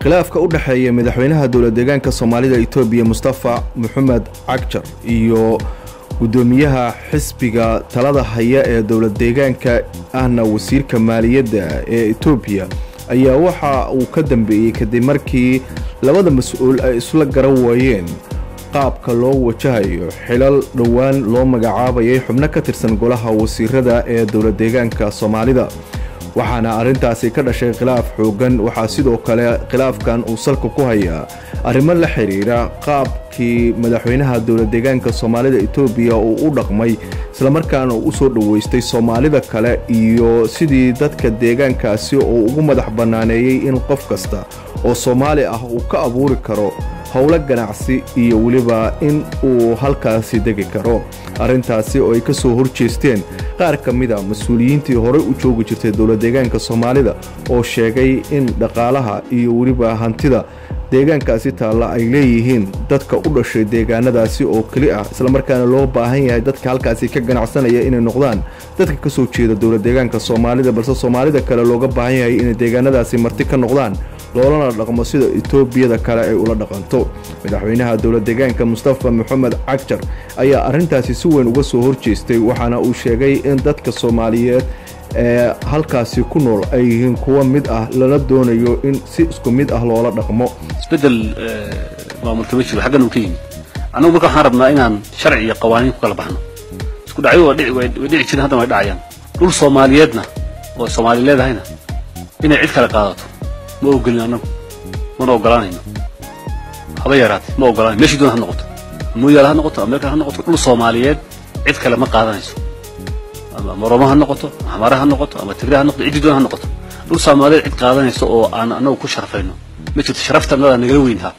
khilaafka u dhexeeya madaxweynaha dowlad deegaanka soomaalida etoobiya mustafa maxamed cagjar iyo guddoomiyaha xisbiga talada haya ee dowlad deegaanka ahna wasiirka maaliyadda ee etoobiya ayaa waxa uu ka dambeeyey kadib markii labada mas-uul ay isla garan waayeen qaabka loo wajahayo xilal dhowaan loo magacaabayay xubno ka tirsan golaha wasiirada ee dowlad deegaanka soomaalida waxaana arrintaasi ka dhashay khilaaf xooggan waxaa sidoo kale khilaafkan uu salka ku hayaa arrimo la xidhiidha qaabkii madaxweynaha dowlad deegaanka soomaalida etoobiya uu u dhaqmay islamarkaana uu u soo dhoweystay soomaalida kale iyo sidii dadka deegaankaasi uu ugu madax bannaaneeyey in qof kasta oo soomaali ah uu ka abuuri karo howlo ganacsi iyo weliba in uu halkaasi degi karo arrintaasi oo ay ka soo horjeesteen qaar ka mid a mas-uuliyiintii horey u joogi jirtay dowlad deegaanka soomaalida oo sheegay in dhaqaalaha iyo weliba hantida deegaankaasi taalla ay leeyihiin dadka u dhashay deegaanadaasi oo keli ah islamarkaana loo baahan yahay dadka halkaasi ka ganacsanaya inay noqdaan dadka ka soo jeeda dowlad deegaanka soomaalida balse soomaalida kale looga baahan yahay inay deegaanadaasi marti ka noqdaan loolana dhaqmo sida etoobiyada kale ay ula dhaqanto madaxweynaha dowlad deegaanka mustafa maxamed cagjar ayaa arrintaasi si weyn uga soo horjeestay waxaana uu sheegay in dadka soomaaliyeed ee halkaasi ku nool ay yihiin kuwa mid ah lana doonayo in si isku mid ah loola dhaqmo isbedel maamulka ma jiro xaggan uu ka yimid annagu marka waxaan rabnaa inaan sharci iyo qawaaniin ku kala baxno isku dhacyo way dhici jireen haddana way dhacayaan dhul soomaaliyeedna oo soomaali leedahayna inay cid kale qaadato ma ogolin annagu mana ogolaanayno haba yaraatee ma ogolaanayo meeshii doon ha noqoto mooyaal ha noqoto ameerika ha noqoto dhul soomaaliyeed cid kale ma qaadanayso ama moromo ha noqoto xamara ha noqoto ama tigre ha noqoto ciddii doon ha noqoto dhul soomaaliyeed cid qaadanayso oo aan annagu ku sharafayno ma jirto sharafta annadaa nagala weynhaa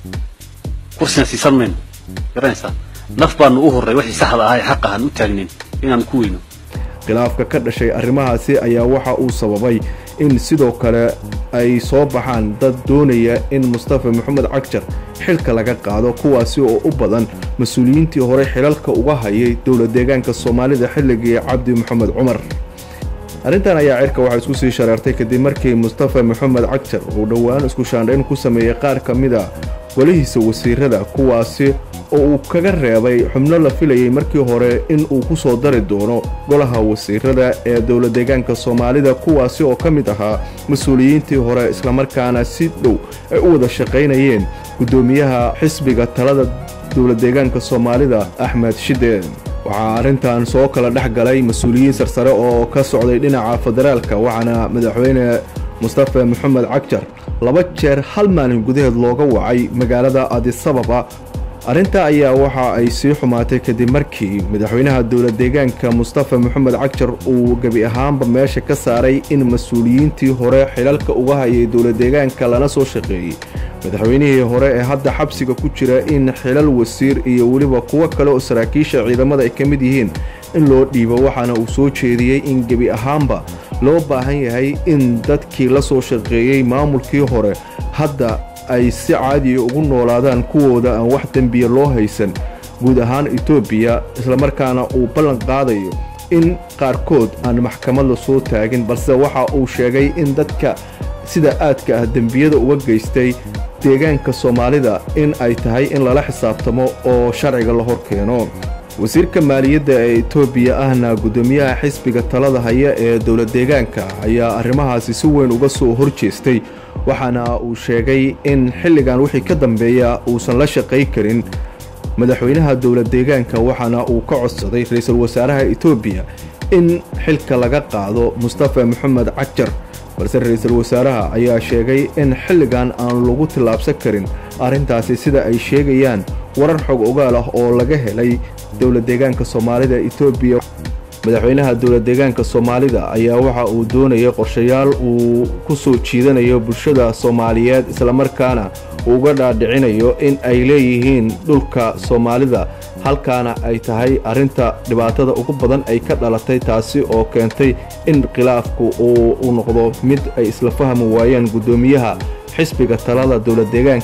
kursina siisan mayno garanaysaa naf baanu u horray wixii saxda ahaa ee xaq ahaan u taagnayn inaan ku weyno khilaafka ka dhashay arrimahaasi ayaa waxa uu sababay in sidoo kale ay soo baxaan dad doonaya in mustafa maxamed cagjar xilka laga qaado kuwaasi oo u badan mas-uuliyiintii horey xilalka uga hayay dowlad deegaanka soomaalida xilligii cabdi maxamed cumar arrintan ayaa cirka waxaa isku sii shareertay kadib markii mustafa maxamed cagjar uu dhowaan isku shaandhayn ku sameeyey qaar ka mid a golihiisa wasiirada kuwaasi oo uu kaga reebay xubno la filayay markii hore in uu ku soo dari doono golaha wasiirada ee dowlad deegaanka soomaalida kuwaasi oo ka mid ahaa mas-uuliyiintii hore islamarkaana si dhow ay u wada shaqaynayeen guddoomiyaha xisbiga talada dowlad deegaanka soomaalida axmed shide waxaa arrintan soo kala dhex galay mas-uuliyiin sarsare oo ka socday dhinaca federaalka waxaana madaxweyne mustafa maxamed cagjar laba jeer hal maalin gudaheed looga wacay magaalada adisababa arrinta ayaa waxa ay sii xumaatay kadib markii madaxweynaha dowlad deegaanka mustafa maxamed cagjar uu gebi ahaanba meesha ka saaray in mas-uuliyiintii hore xilalka uga hayay dowlad deegaanka lana soo shaqeeyey madaxweynihii hore ee hadda xabsiga ku jira in xilal wasiir iyo weliba kuwo kale oo saraakiisha ciidamada ay ka mid yihiin in loo dhiibo waxaana uu soo jeediyey in gebi ahaanba loo baahan yahay in dadkii la soo shaqeeyey maamulkii hore hadda ay si caadiya ugu noolaadaan kuwooda aan wax dembiya loo haysan guud ahaan etoobiya islamarkaana uu ballan qaadayo in qaarkood aan maxkamad la soo taagin balse waxa uu sheegay in dadka sida aadka ah dembiyada uga geystay deegaanka soomaalida in ay tahay in lala xisaabtamo oo sharciga la hor keeno wasiirka maaliyadda ee etoobiya ahna guddoomiyaha xisbiga talada haya ee dowlad deegaanka ayaa arrimahaasi si weyn uga soo hor jeestay waxaana uu sheegay in xilligan wixii ka dambeeya uusan la shaqay karin madaxweynaha dowlad deegaanka waxaana uu ka codsaday ra-iisul wasaaraha etoobiya in xilka laga qaado mustafa maxamed cagjar balse ra-iisul wasaaraha ayaa sheegay in xilligan aan lagu tillaabsan karin arrintaasi sida ay sheegayaan warar xog ogaal ah oo laga helay dowlad deegaanka soomaalida etoobiya madaxweynaha dowlad deegaanka soomaalida ayaa waxa uu doonayay qorshayaal uu ku soo jiidanayo bulshada soomaaliyeed islamarkaana uga dhaadhicinayo in ay leeyihiin dhulka soomaalida halkaana ay tahay arrinta dhibaatada ugu badan ay ka dhalatay taasi oo keentay in khilaafku uu noqdo mid ay isla fahmi waayeen guddoomiyaha xisbiga talada dowlad deegaanka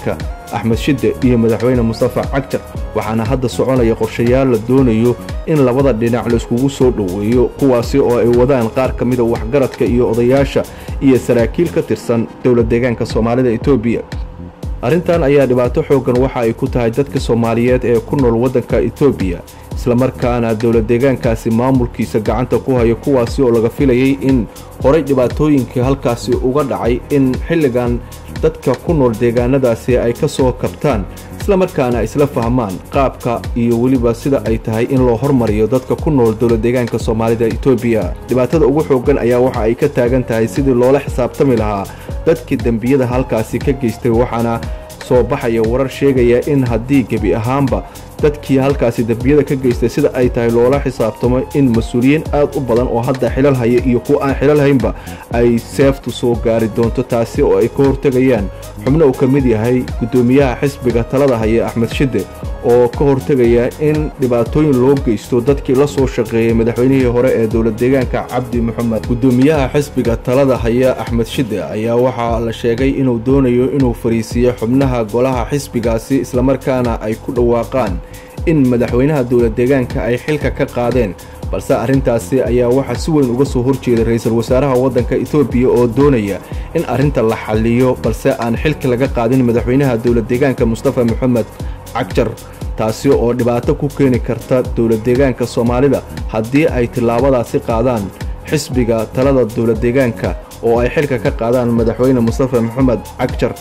axmed shide iyo madaxweyne mustafa cagjar waxaana hadda soconaya qorshayaal la doonayo in labada dhinac laiskugu soo dhoweeyo kuwaasi oo ay wadaan qaar ka mida waxgaradka iyo odayaasha iyo saraakiil ka tirsan dowlad deegaanka soomaalida etoobiya arrintan ayaa dhibaato xooggan waxa ay ku tahay dadka soomaaliyeed ee ku nool waddanka etoobiya islamarkaana dowlad deegaankaasi maamulkiisa gacanta ku haya kuwaasi oo laga filayay in horay dhibaatooyinkii halkaasi uga dhacay in xilligan dadka ku nool deegaanadaasi ay ka soo kabtaan islamarkaana ay isla fahmaan qaabka iyo weliba sida ay tahay in loo hormariyo dadka ku nool dowlad deegaanka soomaalida etoobiya dhibaatada ugu xooggan ayaa waxa ay ka taagan tahay sidii loola xisaabtami lahaa dadkii dembiyada halkaasi ka geystay waxaana soo baxaya warar sheegaya in haddii gebi ahaanba dadkii halkaasi dembiyada ka geystay sida ay tahay loola xisaabtamo in mas-uuliyiin aad u badan oo hadda xilal haya iyo kuwa aan xilal haynba ay seeftu soo gaari doonto taasi oo ay ka hortegayaan xubno uu ka mid yahay guddoomiyaha xisbiga talada haya axmed shide oo ka hortegaya in dhibaatooyin loo geysto dadkii la soo shaqeeyey madaxweynihii hore ee dowlad deegaanka cabdi maxamed guddoomiyaha xisbiga talada haya axmed shide ayaa waxaa la sheegay inuu doonayo inuu fariisiiyo xubnaha golaha xisbigaasi islamarkaana ay ku dhawaaqaan in madaxweynaha dowlad deegaanka ay xilka ka qaadeen balse arrintaasi ayaa waxaa si weyn uga soo horjeeda ra-iisul wasaaraha waddanka etoobiya oo doonaya in arrinta la xalliyo balse aan xilka laga qaadin madaxweynaha dowlad deegaanka mustafa maxamed cagjar taasi oo dhibaato ku keeni karta dowlad deegaanka soomaalida haddii ay tillaabadaasi qaadaan xisbiga talada dowlad deegaanka oo ay xilka ka qaadaan madaxweyne mustafa maxamed cagjar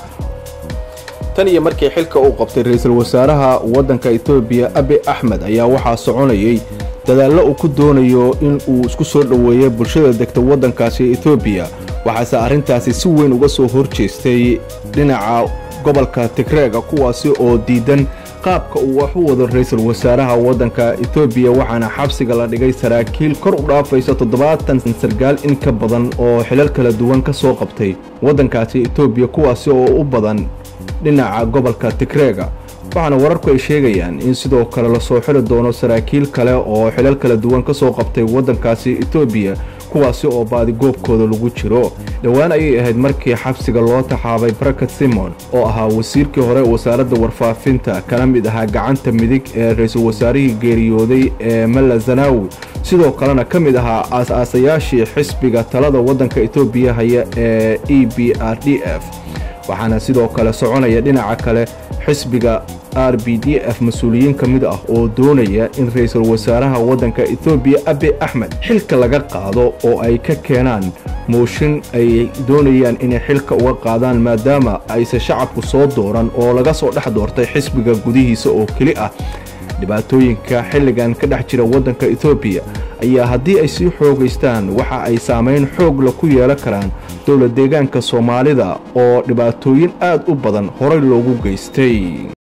tan iyo markii xilka uu qabtay ra-iisul wasaaraha waddanka etoobiya abi axmed ayaa waxaa soconayay dadaallo uu ku doonayo in uu isku soo dhoweeyo bulshada degta waddankaasi etoobiya waxaase arrintaasi si weyn uga soo horjeestay dhinaca gobolka tigreega kuwaasi oo diidan qaabka uu wax u wado ra-iisul wasaaraha waddanka etoobiya waxaana xabsiga la dhigay saraakiil kor u dhaafaysa toddobaatan sargaal in ka badan oo xilal kala duwan ka soo qabtay waddankaasi etoobiya kuwaasi oo u badan dhinaca gobolka tigreega waxaana wararku ay sheegayaan in sidoo kale lasoo xili doono saraakiil kale oo xilal kala duwan ka soo qabtay waddankaasi etoobiya kuwaasi oo baadigoobkooda lagu jiro dhowaan ayay ahayd markii xabsiga loo taxaabay barakat simon oo ahaa wasiirkii hore wasaaradda warfaafinta kana mid ahaa gacanta midig ee ra-iisul wasaarihii geeriyooday ee malla zanaawi sidoo kalena ka mid ahaa aas-aasayaashii xisbiga talada waddanka etoobiya haya ee e b r d f waxaana sidoo kale soconaya dhinaca kale xisbiga r b d f mas-uuliyiin ka mid ah oo doonaya in ra-iisul wasaaraha waddanka etoobiya abi axmed xilka laga qaado oo ay ka keenaan mooshin ay doonayaan inay xilka uga qaadaan maadaama ayse shacabku soo dooran oo laga soo dhex doortay xisbiga gudihiisa oo keli ah dhibaatooyinka xilligan ka dhex jira waddanka etoobiya ayaa haddii ay sii xoogaystaan waxa ay saamayn xoogla ku yeelan karaan dowlad deegaanka soomaalida oo dhibaatooyin aad u badan horay loogu geystay